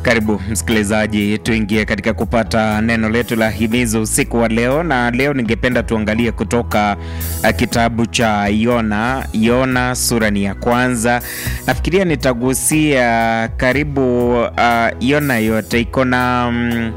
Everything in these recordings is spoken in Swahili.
Karibu msikilizaji, tuingie katika kupata neno letu la himizo usiku wa leo, na leo ningependa tuangalie kutoka uh, kitabu cha Yona. Yona sura ni ya kwanza. Nafikiria nitagusia karibu uh, Yona yote iko na um,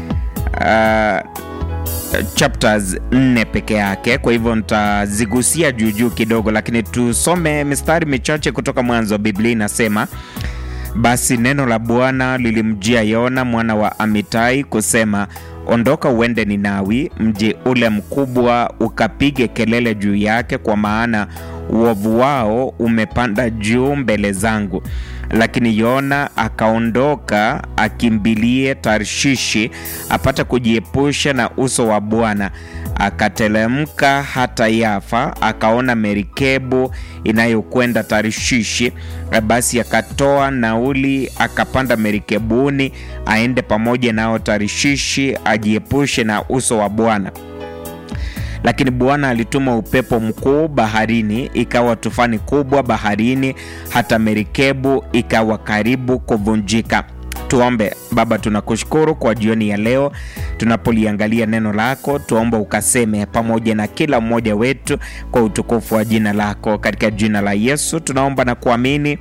uh, chapters nne peke yake, kwa hivyo nitazigusia juu juu kidogo, lakini tusome mistari michache kutoka mwanzo. Biblia inasema basi neno la Bwana lilimjia Yona mwana wa Amitai kusema, ondoka uende Ninawi, mji ule mkubwa, ukapige kelele juu yake, kwa maana uovu wao umepanda juu mbele zangu. Lakini Yona akaondoka akimbilie Tarshishi apate kujiepusha na uso wa Bwana. Akatelemka hata Yafa, akaona merikebu inayokwenda Tarshishi. Basi akatoa nauli, akapanda merikebuni aende pamoja nao Tarshishi, ajiepushe na uso wa Bwana. Lakini Bwana alituma upepo mkuu baharini, ikawa tufani kubwa baharini, hata merikebu ikawa karibu kuvunjika. Tuombe. Baba, tunakushukuru kwa jioni ya leo tunapoliangalia neno lako, tuomba ukaseme pamoja na kila mmoja wetu kwa utukufu wa jina lako, katika jina la Yesu tunaomba na kuamini,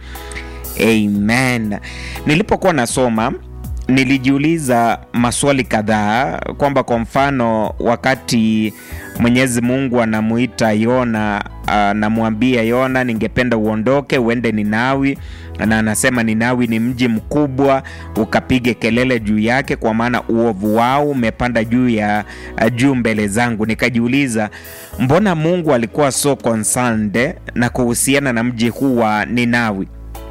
amen. Nilipokuwa nasoma nilijiuliza maswali kadhaa, kwamba kwa mfano wakati Mwenyezi Mungu anamuita Yona, anamwambia Yona, ningependa uondoke uende Ninawi, na anasema Ninawi ni mji mkubwa, ukapige kelele juu yake, kwa maana uovu wao umepanda juu ya juu mbele zangu. Nikajiuliza, mbona Mungu alikuwa so concerned na kuhusiana na mji huu wa Ninawi?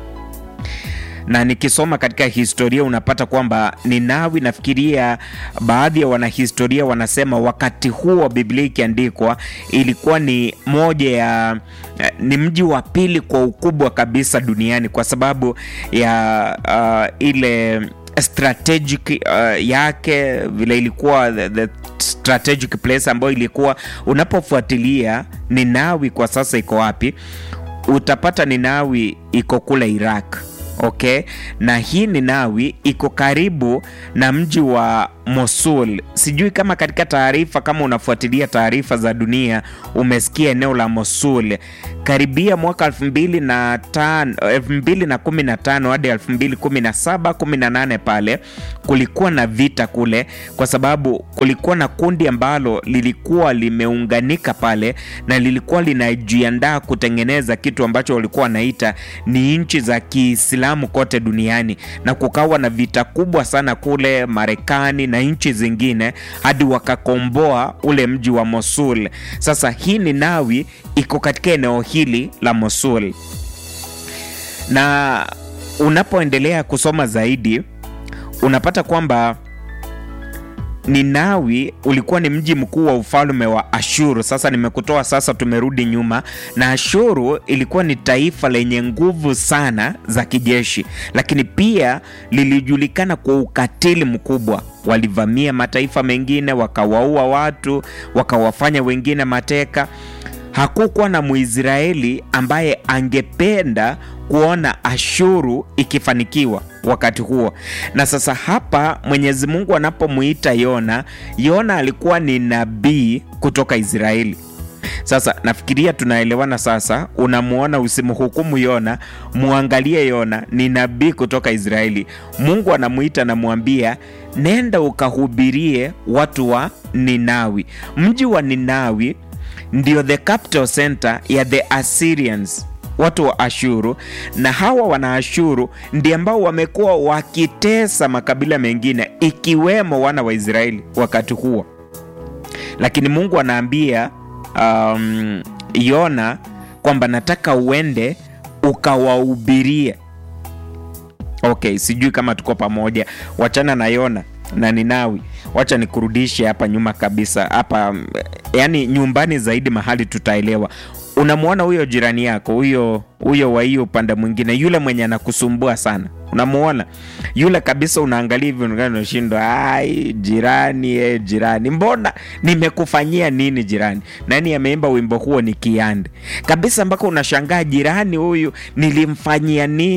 na nikisoma katika historia unapata kwamba Ninawi, nafikiria baadhi ya wanahistoria wanasema wakati huo Biblia ikiandikwa ilikuwa ni moja ya ni mji wa pili kwa ukubwa kabisa duniani kwa sababu ya uh, ile strategic uh, yake vile ilikuwa the, the strategic place ambayo ilikuwa unapofuatilia Ninawi kwa sasa iko wapi, utapata Ninawi iko kule Iraq. Okay, na hii Ninawi iko karibu na mji wa Mosul. Sijui kama katika taarifa, kama unafuatilia taarifa za dunia, umesikia eneo la Mosul karibia mwaka 2015 hadi 2017 18 pale kulikuwa na vita kule, kwa sababu kulikuwa na kundi ambalo lilikuwa limeunganika pale na lilikuwa linajiandaa kutengeneza kitu ambacho walikuwa wanaita ni nchi za Kiislamu kote duniani, na kukawa na vita kubwa sana kule Marekani na nchi zingine hadi wakakomboa ule mji wa Mosul. Sasa hii Ninawi iko katika eneo hili la Mosul, na unapoendelea kusoma zaidi unapata kwamba Ninawi ulikuwa ni mji mkuu wa ufalme wa Ashuru. Sasa nimekutoa sasa, tumerudi nyuma, na Ashuru ilikuwa ni taifa lenye nguvu sana za kijeshi, lakini pia lilijulikana kwa ukatili mkubwa. Walivamia mataifa mengine, wakawaua watu, wakawafanya wengine mateka. Hakukuwa na Mwisraeli ambaye angependa kuona Ashuru ikifanikiwa wakati huo. Na sasa hapa Mwenyezi Mungu anapomuita Yona, Yona alikuwa ni nabii kutoka Israeli. Sasa nafikiria tunaelewana sasa. Unamuona, usimhukumu Yona, muangalie Yona ni nabii kutoka Israeli. Mungu anamuita, namwambia nenda ukahubirie watu wa Ninawi. Mji wa Ninawi ndio the capital center ya the Assyrians, watu wa Ashuru, na hawa wana Ashuru ndio ambao wamekuwa wakitesa makabila mengine ikiwemo wana wa Israeli wakati huo, lakini Mungu anaambia um, Yona kwamba nataka uende ukawahubirie. Okay, sijui kama tuko pamoja. Wachana na Yona na Ninawi, wacha nikurudishe hapa nyuma kabisa, hapa yani nyumbani zaidi, mahali tutaelewa. Unamwona huyo jirani yako huyo huyo wa hiyo upande mwingine, yule mwenye anakusumbua sana, unamuona yule kabisa, unaangalia hivi unashindwa, ai jirani, eh, jirani, mbona nimekufanyia nini jirani? Nani ameimba wimbo huo? Ni Kiande kabisa, mpaka unashangaa jirani huyu nilimfanyia nini?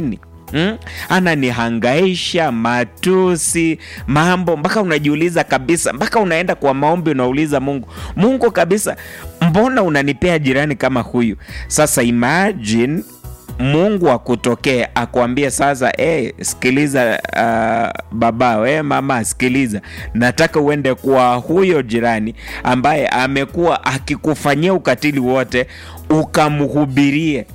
Mm? Ananihangaisha matusi, mambo mpaka unajiuliza kabisa, mpaka unaenda kwa maombi, unauliza Mungu, Mungu kabisa, mbona unanipea jirani kama huyu? Sasa imagine Mungu akutokee akwambie sasa, hey, sikiliza uh, baba we mama, sikiliza, nataka uende kwa huyo jirani ambaye amekuwa akikufanyia ukatili wote, ukamhubirie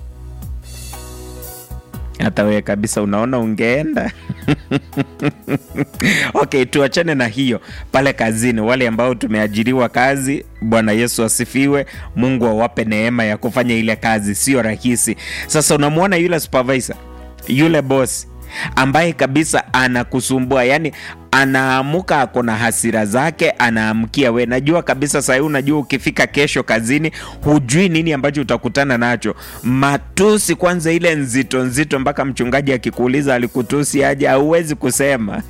hata wewe kabisa unaona ungeenda okay, tuachane na hiyo pale kazini. Wale ambao tumeajiriwa kazi, Bwana Yesu asifiwe. Mungu awape neema ya kufanya ile kazi, sio rahisi. Sasa unamwona yule supervisor, yule boss ambaye kabisa anakusumbua, yani anaamuka ako na hasira zake, anaamkia we. Najua kabisa sahii, unajua ukifika kesho kazini, hujui nini ambacho utakutana nacho. Matusi kwanza, ile nzito nzito, mpaka mchungaji akikuuliza alikutusi aje, hauwezi kusema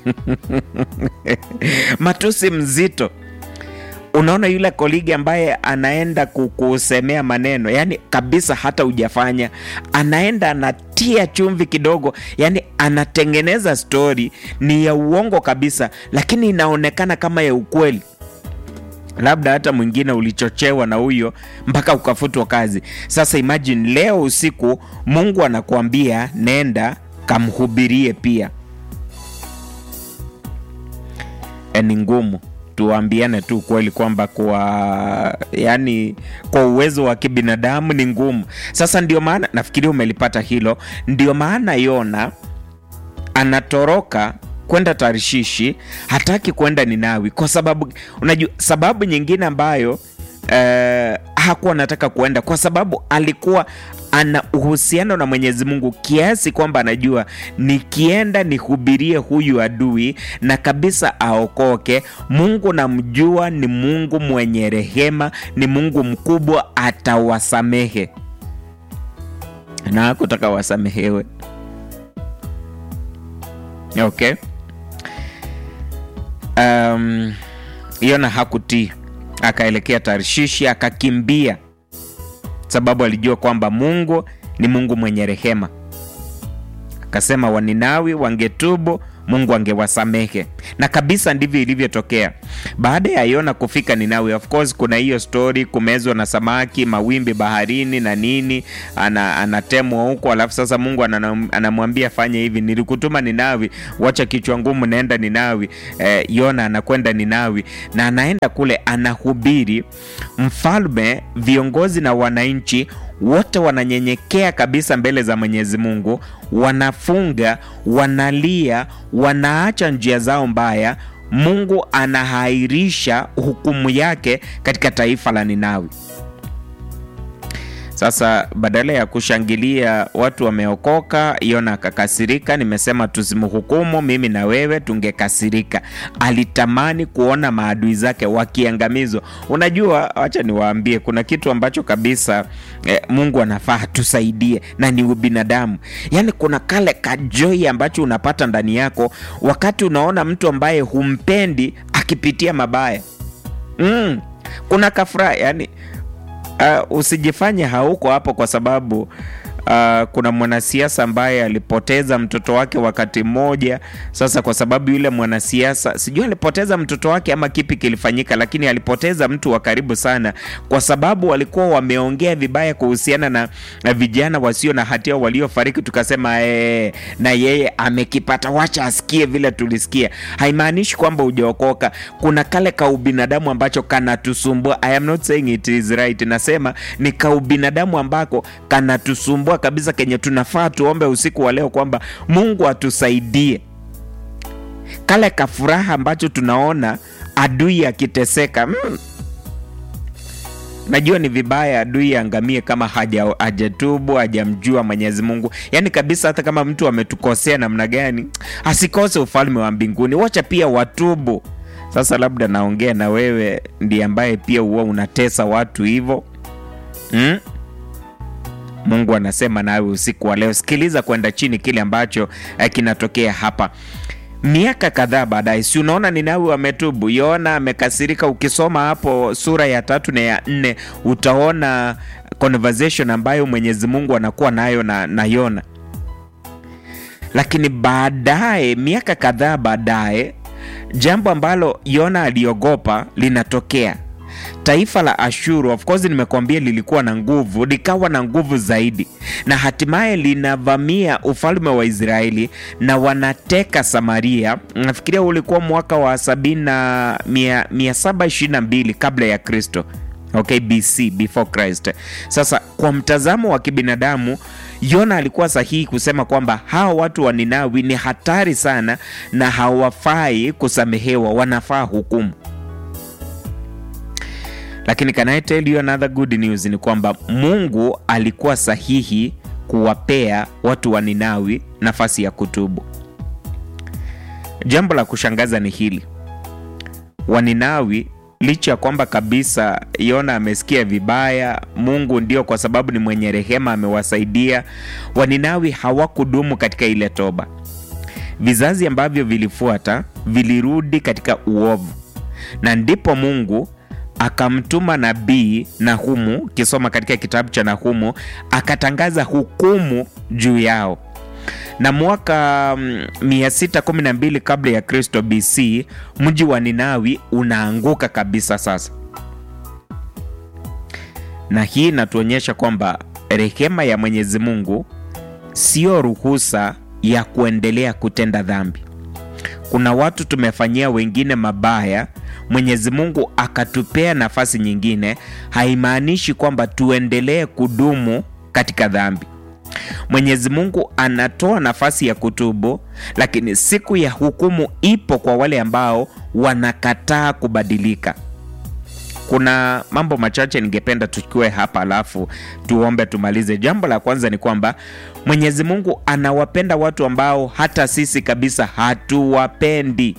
matusi mzito Unaona yule koligi ambaye anaenda kukusemea maneno, yani kabisa hata hujafanya, anaenda anatia chumvi kidogo, yani anatengeneza stori ni ya uongo kabisa, lakini inaonekana kama ya ukweli. Labda hata mwingine ulichochewa na huyo mpaka ukafutwa kazi. Sasa imagine leo usiku Mungu anakuambia nenda kamhubirie pia. E, ni ngumu tuambiane tu kweli kwamba kwa yani kwa uwezo wa kibinadamu ni ngumu. Sasa ndio maana nafikiria umelipata hilo. Ndio maana Yona anatoroka kwenda Tarishishi, hataki kwenda Ninawi kwa sababu unajua, sababu nyingine ambayo eh, hakuwa anataka kuenda kwa sababu alikuwa ana uhusiano na Mwenyezi Mungu kiasi kwamba anajua nikienda nihubirie huyu adui na kabisa aokoke, Mungu namjua ni Mungu mwenye rehema, ni Mungu mkubwa, atawasamehe na hakutaka wasamehewe. Okay. Um, Yona hakutii, akaelekea Tarshishi, akakimbia sababu alijua kwamba Mungu ni Mungu mwenye rehema. Akasema Waninawi wangetubu, Mungu angewasamehe, na kabisa ndivyo ilivyotokea. Baada ya Yona kufika Ninawi, of course kuna hiyo story, kumezwa na samaki, mawimbi baharini na nini, ana, anatemwa huko, alafu sasa Mungu anamwambia fanya hivi, nilikutuma Ninawi, wacha kichwa ngumu, naenda Ninawi. Eh, Yona anakwenda Ninawi na anaenda kule, anahubiri. Mfalme, viongozi na wananchi wote wananyenyekea kabisa mbele za Mwenyezi Mungu, wanafunga, wanalia, wanaacha njia zao mbaya. Mungu anahairisha hukumu yake katika taifa la Ninawi. Sasa badala ya kushangilia watu wameokoka, Yona akakasirika. Nimesema tusimhukumu, mimi na wewe tungekasirika. Alitamani kuona maadui zake wakiangamizwa. Unajua, wacha niwaambie, kuna kitu ambacho kabisa eh, Mungu anafaa tusaidie, na ni ubinadamu. Yaani kuna kale kajoi ambacho unapata ndani yako wakati unaona mtu ambaye humpendi akipitia mabaya. Mm, kuna kafuraha yani Uh, usijifanye hauko hapo kwa sababu uh, kuna mwanasiasa ambaye alipoteza mtoto wake wakati mmoja. Sasa kwa sababu yule mwanasiasa sijui alipoteza mtoto wake ama kipi kilifanyika, lakini alipoteza mtu wa karibu sana, kwa sababu walikuwa wameongea vibaya kuhusiana na, na vijana wasio na hatia waliofariki. Tukasema ee, na yeye amekipata, wacha asikie vile tulisikia. Haimaanishi kwamba hujaokoka. Kuna kale ka ubinadamu ambacho kanatusumbua. I am not saying it is right, nasema ni ka ubinadamu ambako kanatusumbua kabisa kenye tunafaa tuombe usiku wa leo kwamba Mungu atusaidie. Kale kafuraha ambacho tunaona adui akiteseka, mm. Najua ni vibaya adui angamie kama haja hajatubu hajamjua Mwenyezi Mungu, yaani kabisa. Hata kama mtu ametukosea namna gani, asikose ufalme wa mbinguni. Wacha pia watubu. Sasa labda naongea na wewe ndiye ambaye pia huwa unatesa watu hivyo mm? Mungu anasema nawe usiku wa leo, sikiliza kwenda chini kile ambacho eh, kinatokea hapa. Miaka kadhaa baadaye, si unaona Ninawi wametubu, Yona amekasirika. Ukisoma hapo sura ya tatu na ya nne utaona conversation ambayo Mwenyezi Mungu anakuwa nayo na, na Yona. lakini baadaye, miaka kadhaa baadaye, jambo ambalo Yona aliogopa linatokea. Taifa la Ashuru, of course, nimekuambia lilikuwa na nguvu, likawa na nguvu zaidi, na hatimaye linavamia ufalme wa Israeli na wanateka Samaria. Nafikiria ulikuwa mwaka wa sabini na mia, mia saba ishirini na mbili kabla ya Kristo. Okay, BC, before Christ. Sasa kwa mtazamo wa kibinadamu Yona alikuwa sahihi kusema kwamba hawa watu wa Ninawi ni hatari sana na hawafai kusamehewa, wanafaa hukumu. Lakini can I tell you another good news ni kwamba Mungu alikuwa sahihi kuwapea watu wa Ninawi nafasi ya kutubu. Jambo la kushangaza ni hili, Waninawi licha ya kwamba kabisa Yona amesikia vibaya, Mungu ndio kwa sababu ni mwenye rehema amewasaidia. Waninawi hawakudumu katika ile toba. Vizazi ambavyo vilifuata vilirudi katika uovu, na ndipo Mungu akamtuma nabii Nahumu, ukisoma katika kitabu cha Nahumu, akatangaza hukumu juu yao na mwaka 612 kabla ya Kristo BC, mji wa Ninawi unaanguka kabisa sasa. Na hii inatuonyesha kwamba rehema ya Mwenyezi Mungu sio ruhusa ya kuendelea kutenda dhambi. Kuna watu tumefanyia wengine mabaya, Mwenyezi Mungu akatupea nafasi nyingine, haimaanishi kwamba tuendelee kudumu katika dhambi. Mwenyezi Mungu anatoa nafasi ya kutubu, lakini siku ya hukumu ipo kwa wale ambao wanakataa kubadilika. Kuna mambo machache ningependa tuchukue hapa, alafu tuombe tumalize. Jambo la kwanza ni kwamba Mwenyezi Mungu anawapenda watu ambao hata sisi kabisa hatuwapendi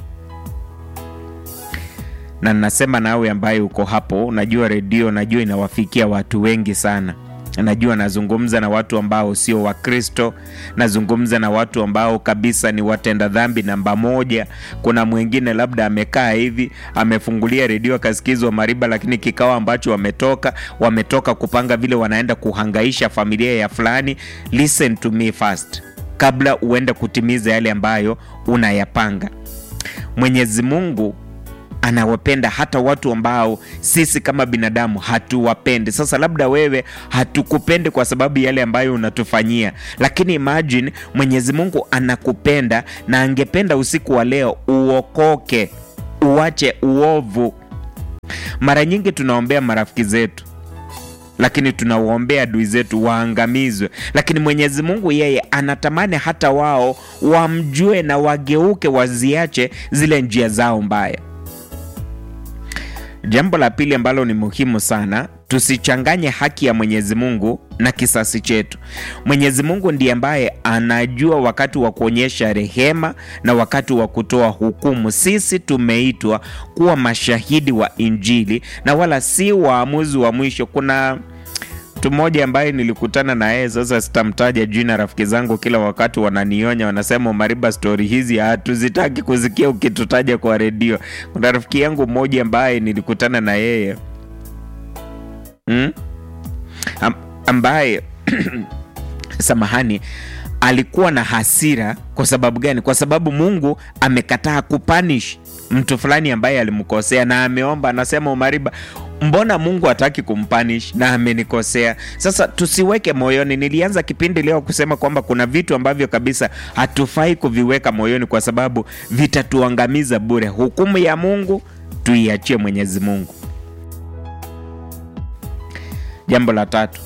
na nasema nawe ambaye uko hapo, unajua redio, najua inawafikia watu wengi sana najua nazungumza na watu ambao sio Wakristo, nazungumza na watu ambao kabisa ni watenda dhambi namba moja. Kuna mwingine labda amekaa hivi amefungulia redio akasikizwa Mariba, lakini kikao ambacho wametoka wametoka kupanga vile wanaenda kuhangaisha familia ya fulani. Listen to me first, kabla uende kutimiza yale ambayo unayapanga. Mwenyezi Mungu anawapenda hata watu ambao sisi kama binadamu hatuwapendi. Sasa labda wewe hatukupendi kwa sababu yale ambayo unatufanyia, lakini imagine Mwenyezi Mungu anakupenda na angependa usiku wa leo uokoke, uache uovu. Mara nyingi tunaombea marafiki zetu lakini tunawaombea adui zetu waangamizwe, lakini Mwenyezi Mungu yeye anatamani hata wao wamjue na wageuke, waziache zile njia zao mbaya. Jambo la pili ambalo ni muhimu sana, tusichanganye haki ya Mwenyezi Mungu na kisasi chetu. Mwenyezi Mungu ndiye ambaye anajua wakati wa kuonyesha rehema na wakati wa kutoa hukumu. Sisi tumeitwa kuwa mashahidi wa Injili na wala si waamuzi wa mwisho. Kuna mtu mmoja ambaye nilikutana na yeye, sasa sitamtaja jina. Rafiki zangu kila wakati wananionya, wanasema Mariba, stori hizi hatuzitaki kusikia ukitutaja kwa redio. Kuna rafiki yangu mmoja ambaye nilikutana na yeye hmm? Am, ambaye samahani, alikuwa na hasira. Kwa sababu gani? Kwa sababu Mungu amekataa kupanish mtu fulani ambaye alimkosea na ameomba, anasema Umariba, mbona Mungu hataki kumpanish na amenikosea? Sasa tusiweke moyoni. Nilianza kipindi leo kusema kwamba kuna vitu ambavyo kabisa hatufai kuviweka moyoni, kwa sababu vitatuangamiza bure. Hukumu ya Mungu tuiachie Mwenyezi Mungu. Jambo la tatu,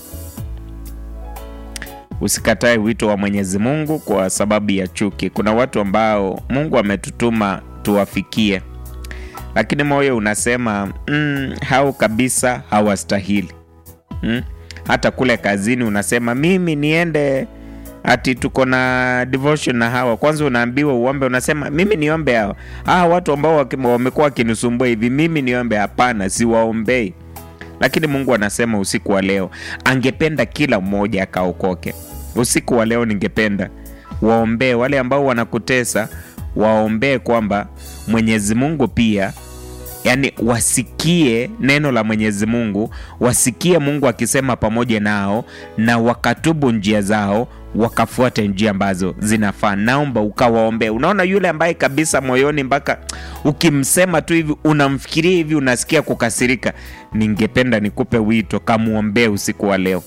usikatae wito wa Mwenyezi Mungu kwa sababu ya chuki. Kuna watu ambao Mungu ametutuma tuwafikie, lakini moyo unasema mm, hao kabisa hawastahili. Mm, hata kule kazini unasema mimi niende ati tuko na devotion na hawa. Kwanza unaambiwa uombe, unasema mimi niombe hawa hawa watu ambao wamekuwa wakinisumbua hivi, mimi niombe? Hapana, siwaombei. Lakini Mungu anasema usiku wa leo angependa kila mmoja akaokoke. Usiku wa leo ningependa waombee wale ambao wanakutesa, waombee kwamba Mwenyezi Mungu pia yani wasikie neno la Mwenyezi Mungu, wasikie Mungu akisema pamoja nao na wakatubu njia zao, wakafuate njia ambazo zinafaa. Naomba ukawaombea. Unaona yule ambaye kabisa moyoni mpaka ukimsema tu hivi unamfikiria hivi unasikia kukasirika, ningependa nikupe wito, kamwombee usiku wa leo.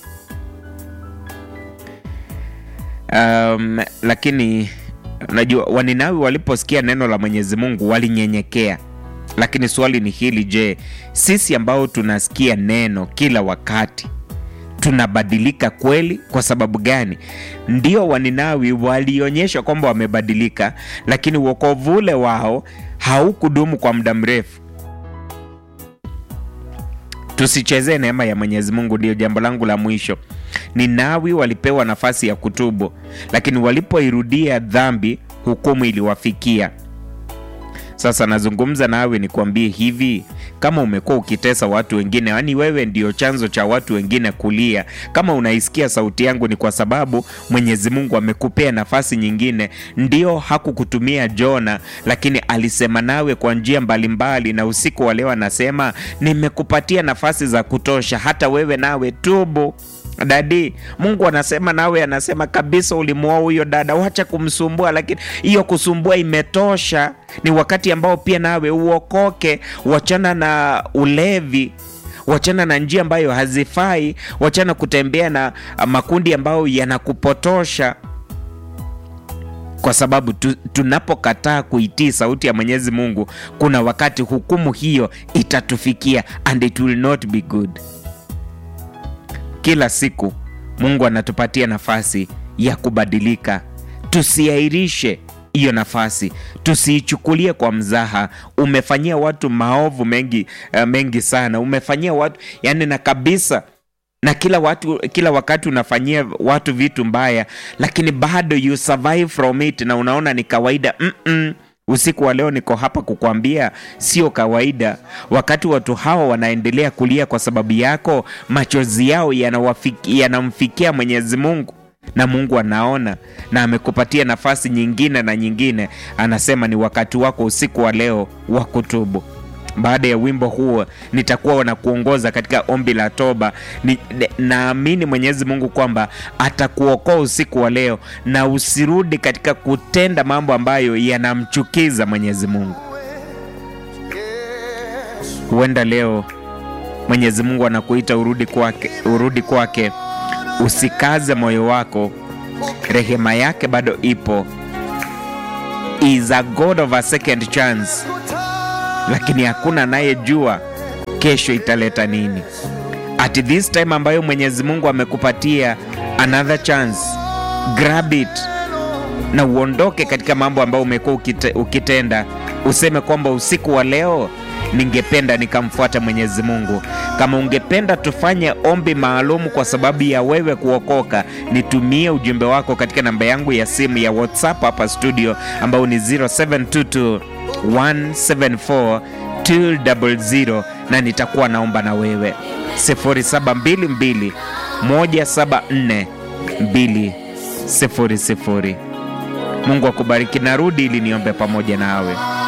Um, lakini unajua Waninawi waliposikia neno la Mwenyezi Mungu walinyenyekea. Lakini swali ni hili, je, sisi ambao tunasikia neno kila wakati tunabadilika kweli? Kwa sababu gani? Ndio Waninawi walionyesha kwamba wamebadilika, lakini wokovu ule wao haukudumu kwa muda mrefu. Tusichezee neema ya Mwenyezi Mungu, ndiyo jambo langu la mwisho. Ninawi walipewa nafasi ya kutubu, lakini walipoirudia dhambi, hukumu iliwafikia. Sasa nazungumza nawe nikwambie hivi, kama umekuwa ukitesa watu wengine, yaani wewe ndio chanzo cha watu wengine kulia, kama unaisikia sauti yangu, ni kwa sababu Mwenyezi Mungu amekupea nafasi nyingine. Ndio hakukutumia Jona, lakini alisema nawe kwa njia mbalimbali, na usiku wa leo anasema nimekupatia nafasi za kutosha, hata wewe nawe tubu. Dadi, Mungu anasema nawe, anasema kabisa, ulimuoa huyo dada, wacha kumsumbua. Lakini hiyo kusumbua imetosha. Ni wakati ambao pia nawe uokoke, wachana na ulevi, wachana na njia ambayo hazifai, wachana kutembea na makundi ambayo yanakupotosha kwa sababu tu, tunapokataa kuitii sauti ya Mwenyezi Mungu, kuna wakati hukumu hiyo itatufikia and it will not be good. Kila siku Mungu anatupatia nafasi ya kubadilika. Tusiairishe hiyo nafasi, tusiichukulie kwa mzaha. Umefanyia watu maovu mengi, uh, mengi sana. Umefanyia watu yani, na kabisa na kila watu, kila wakati unafanyia watu vitu mbaya, lakini bado you survive from it na unaona ni kawaida. mm -mm. Usiku wa leo niko hapa kukwambia sio kawaida. Wakati watu hawa wanaendelea kulia kwa sababu yako, machozi yao yanamfikia Mwenyezi Mungu na Mungu anaona na amekupatia nafasi nyingine na nyingine. Anasema ni wakati wako usiku wa leo wa kutubu. Baada ya wimbo huo nitakuwa na kuongoza katika ombi la toba. Naamini Mwenyezi Mungu kwamba atakuokoa usiku wa leo, na usirudi katika kutenda mambo ambayo yanamchukiza Mwenyezi Mungu. Huenda leo Mwenyezi Mungu anakuita urudi kwake, urudi kwake. Usikaze moyo wako, rehema yake bado ipo. Is a God of a second chance lakini hakuna anayejua kesho italeta nini. At this time ambayo Mwenyezi Mungu amekupatia another chance, grab it na uondoke katika mambo ambayo umekuwa ukite, ukitenda. Useme kwamba usiku wa leo ningependa nikamfuata Mwenyezi Mungu. Kama ungependa tufanye ombi maalum kwa sababu ya wewe kuokoka, nitumie ujumbe wako katika namba yangu ya simu ya WhatsApp hapa studio, ambao ni 0722 174 200 na nitakuwa naomba na wewe 0722 174 200. Mungu akubariki. Narudi ili niombe pamoja nawe.